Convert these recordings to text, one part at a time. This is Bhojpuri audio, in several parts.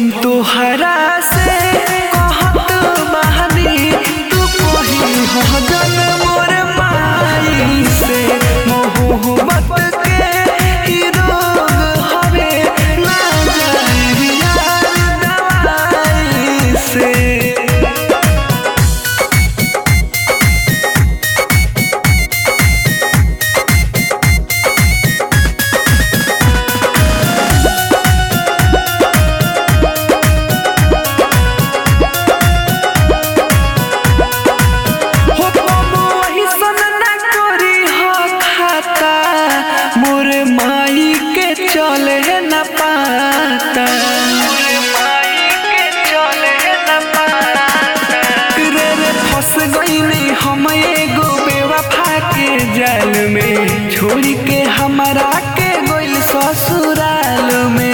हम तोहरा से कहत बहनी तू कही हो जन मोर माई से मोहब्बत के ही रोग हवे ना जाए यार दवाई से हो बाबू वही सन ना करी हो खाता मोर माई के चले न पाता रे रे फंस गईनी हम एगो बेवफा के जाल में छोड़ के हमारा के गोइल ससुराल में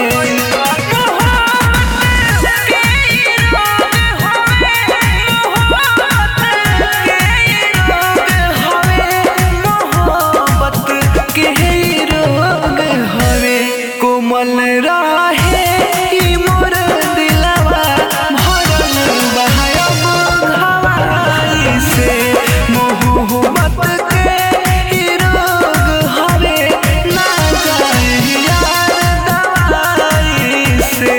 कोमल रहे ई मोर दिलवा भरल बहायब हवाई से मोहब्बत के ई रोग हवे ना जाए यार दवाई से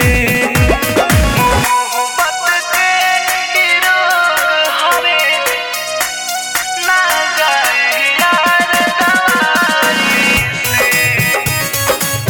मोहब्बत के ई रोग हवे ना जाए यार दवाई से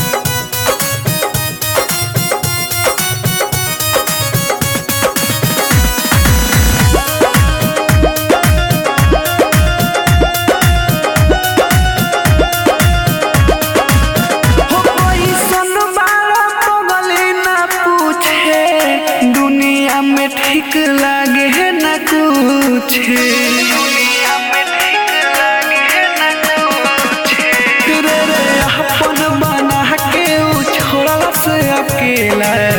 हो कोई सन बाला पगली ना पूछे दुनिया में ठीक लागे न कुछ दुनिया में ठीक लागे न कुछ रे रे अपन बना के उ छोड़ला से अकेला